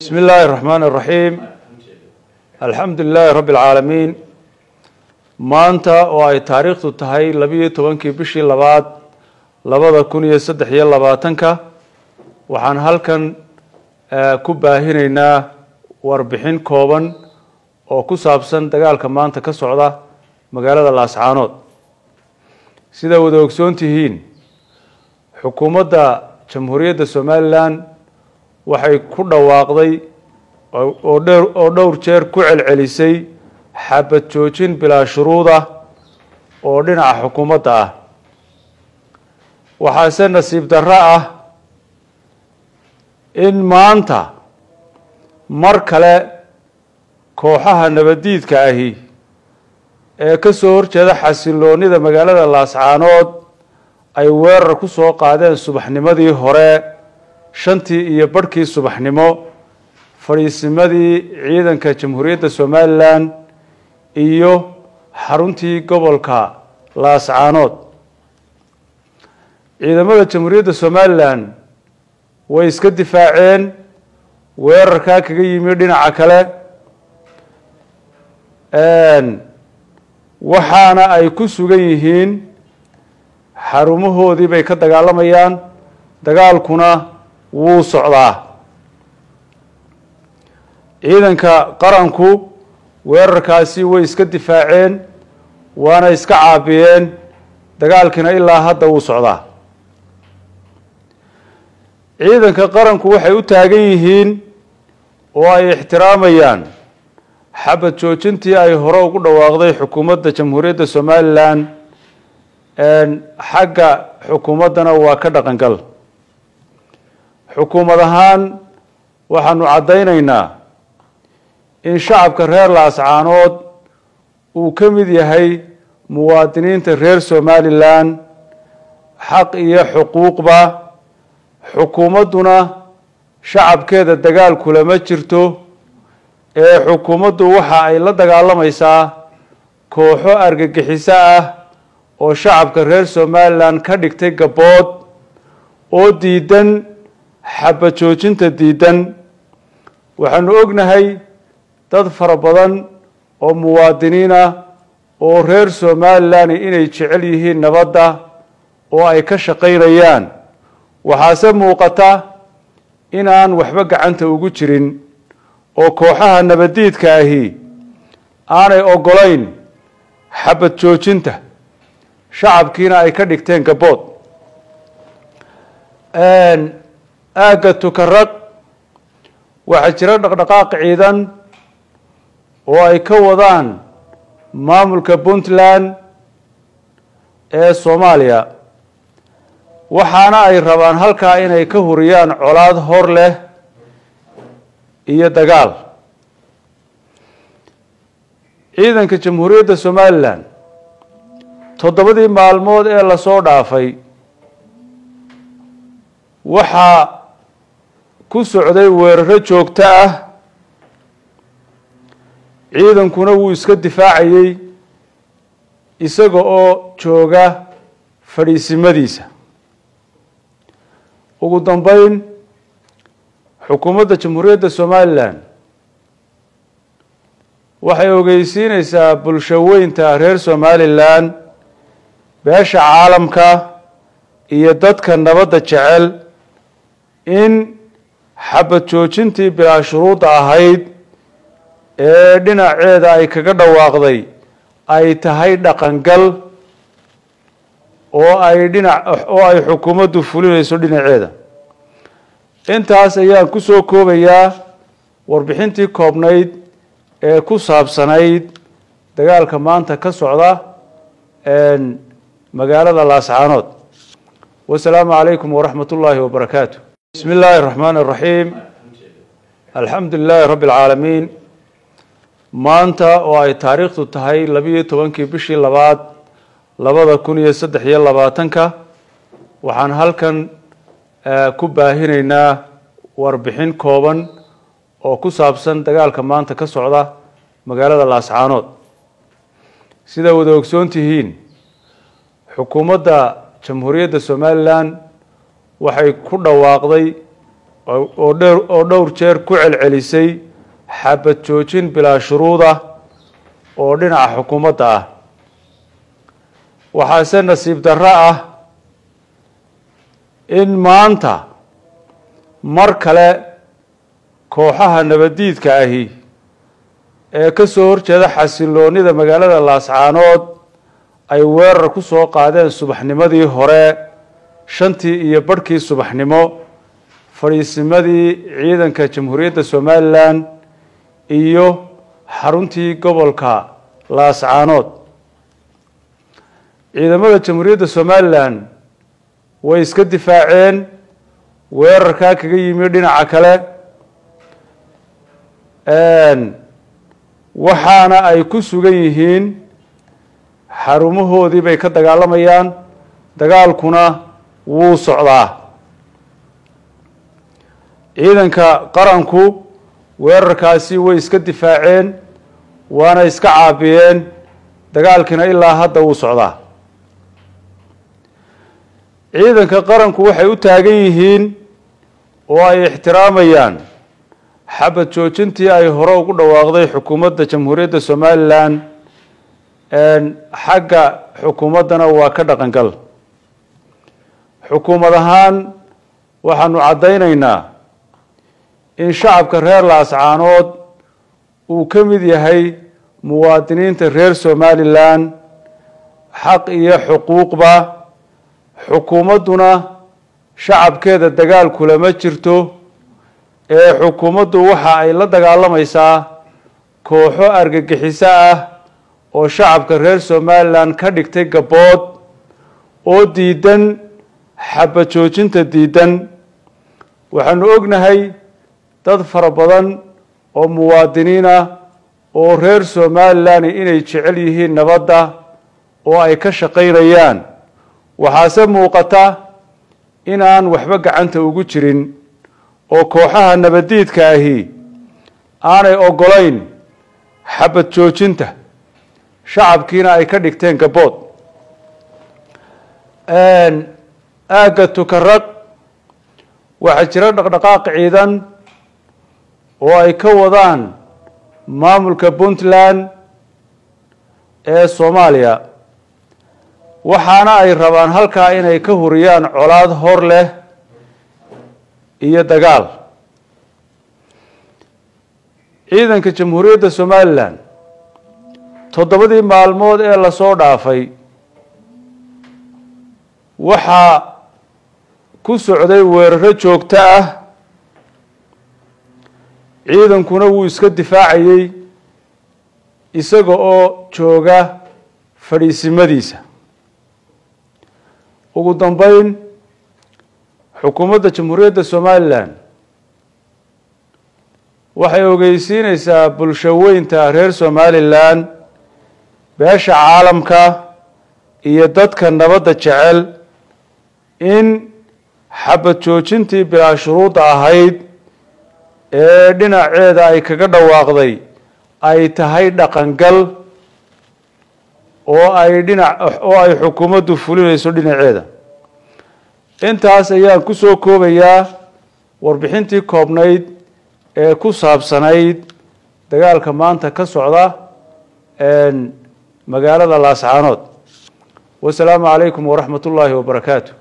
بسم الله الرحمن الرحيم الحمد لله رب العالمين maanta oo ay taariikhdu tahay labiyo tobankii bishii labaad labada kun iyo saddex iyo labaatanka waxaan halkan ku baahinaynaa warbixin kooban oo ku saabsan dagaalka maanta ka socda magaalada laascaanood sida wada ogsoon tihiin xukuumadda jamhuuriyadda somalilan waxay ku dhawaaqday oo dheer oo dhowr jeer ku celcelisay xabad joojin bilaa shuruud ah oo dhinaca xukuumadda ah waxaase nasiib darro ah in maanta mar kale kooxaha nabaddiidka ahi ee ka soo horjeeda xasiloonida magaalada laascaanood ay weerar ku soo qaadeen subaxnimadii hore shantii iyo barhkii subaxnimo fadhiisimadii ciidanka jamhuuriyadda somalilan iyo xaruntii gobolka laascaanood ciidamada jamhuuriyadda somalilan way iska difaaceen weerarkaa kaga yimi dhinaca kale waxaana ay ku sugan yihiin xarumahoodii bay ka dagaalamayaan dagaalkuna wuu socdaa ciidanka qaranku weerarkaasi way iska difaaceen waana iska caabiyeen dagaalkiina ilaa hadda wuu socdaa ciidanka qaranku waxay u taagan yihiin oo ay ixtiraamayaan xabad joojintii ay hore ugu dhawaaqday xukuumadda jamhuuriyadda somalilan xagga xukuumaddana waa ka dhaqangal xukuumad ahaan waxaanu caddaynaynaa in shacabka reer laascaanood uu ka mid yahay muwaadiniinta reer somalilan xaq iyo xuquuqba xukuumadduna shacabkeeda dagaal kulama jirto ee xukuumaddu waxa ay la dagaalamaysaa kooxo argagixiso ah oo shacabka reer somalilan ka dhigtay gabbood oo diidan xabad joojinta diidan waxaanu ognahay dad fara badan oo muwaadiniin ah oo reer somalilan inay jecel yihiin nabadda oo ay ka shaqaynayaan waxaase muuqata inaan waxba gacanta ugu jirin oo kooxaha nabaddiidka ahi aanay oggolayn xabad joojinta shacabkiina ay ka dhigteen gabbood aagga tukaraq waxaa jira dhaqdhaqaaq ciidan oo ay ka wadaan maamulka puntland ee soomaaliya waxaana ay rabaan halkaa inay ka huriyaan colaad hor leh iyo dagaal ciidanka jamhuuriyadda somalilan toddobadii maalmood ee lasoo dhaafay waxaa ku socday weeraro joogto ah ciidankuna wuu iska difaacayey isaga oo jooga fadhiisimadiisa ugu dambeyn xukuumadda jamhuuriyadda somalilan waxay ogeysiineysaa bulsho weynta reer somalilan beesha caalamka iyo dadka nabadda jecel in xabad joojintii bilaa shuruudda ahayd ee dhinaceeda ay kaga dhawaaqday ay tahay dhaqangal oo ay dhinac oo ay xukuumaddu fulinayso dhinaceeda intaas ayaan ku soo koobayaa warbixintii koobnayd ee ku saabsanayd dagaalka maanta ka socda magaalada laascaanood wasalaamu calaykum waraxmat ullaahi wabarakaatu bismi illaahi araxmaan araxiim alxamdu lilaahi rabbi alcaalamiin maanta oo ay taariikhdu tahay labiyo tobankii bishii labaad labada kun iyo saddex iyo labaatanka waxaan halkan ku baahinaynaa warbixin kooban oo ku saabsan dagaalka maanta ka socda magaalada laascaanood sida wada ogsoon tihiin xukuumadda jamhuuriyadda somalilan waxay ku dhawaaqday oo dheer oo dhowr jeer ku celcelisay xabad joojin bilaa shuruuda oo dhinaca xukuumadda ah waxaase nasiib darro ah in maanta mar kale kooxaha nabaddiidka ahi ee ka soo horjeeda xasiloonida magaalada laascaanood ay weerar ku soo qaadeen subaxnimadii hore shantii iyo barhkii subaxnimo fadhiisimadii ciidanka jamhuuriyadda somalilan iyo xaruntii gobolka laascaanood ciidamada jamhuuriyadda somalilan way iska difaaceen weerarkaa kaga yimi dhinaca kale waxaana ay ku sugan yihiin xarumahoodii bay ka dagaalamayaan dagaalkuna wuu socdaa ciidanka qaranku weerarkaasi way iska difaaceen waana iska caabiyeen dagaalkiina ilaa hadda wuu socdaa ciidanka qaranku waxay u taagan yihiin oo ay ixtiraamayaan xabad joojintii ay hore ugu dhawaaqday xukuumadda jamhuuriyadda somalilan xagga xukuumaddana waa ka dhaqangal xukuumad ahaan waxaanu caddaynaynaa in shacabka reer laascaanood uu ka mid yahay muwaadiniinta reer somalilan xaq iyo xuquuqba xukuumadduna shacabkeeda dagaal kulama jirto ee xukuumaddu waxa ay la dagaalamaysaa kooxo argagixiso ah oo shacabka reer somalilan ka dhigtay gabbood oo diidan xabad joojinta diidan waxaanu ognahay dad fara badan oo muwaadiniin ah oo reer somalilan inay jecel yihiin nabadda oo ay ka shaqaynayaan waxaase muuqata inaan waxba gacanta ugu jirin oo kooxaha nabaddiidka ahi aanay oggolayn xabad joojinta shacabkiina ay ka dhigteen gabbood aagga tukaraq waxaa jira dhaqdhaqaaq ciidan oo ay ka wadaan maamulka puntland ee soomaaliya waxaana ay rabaan halkaa inay ka huriyaan colaad hor leh iyo dagaal ciidanka jamhuuriyadda somalilan toddobadii maalmood ee lasoo dhaafay waxaa ku socday weeraro joogto ah ciidankuna wuu iska difaacayey isaga oo jooga fadhiisimadiisa ugu dambeyn xukuumadda jamhuuriyadda somalilan waxay ogeysiineysaa bulsho weynta reer somalilan beesha caalamka iyo dadka nabadda jecel in xabad joojintii bilaa shuruudda ahayd ee dhinaceeda ay kaga dhawaaqday ay tahay dhaqangal oo ay dhinac oo ay xukuumaddu fulinayso dhinaceeda intaas ayaan ku soo koobayaa warbixintii koobnayd ee ku saabsanayd dagaalka maanta ka socda magaalada laascaanood wasalaamu calaykum waraxmat ullaahi wabarakaatu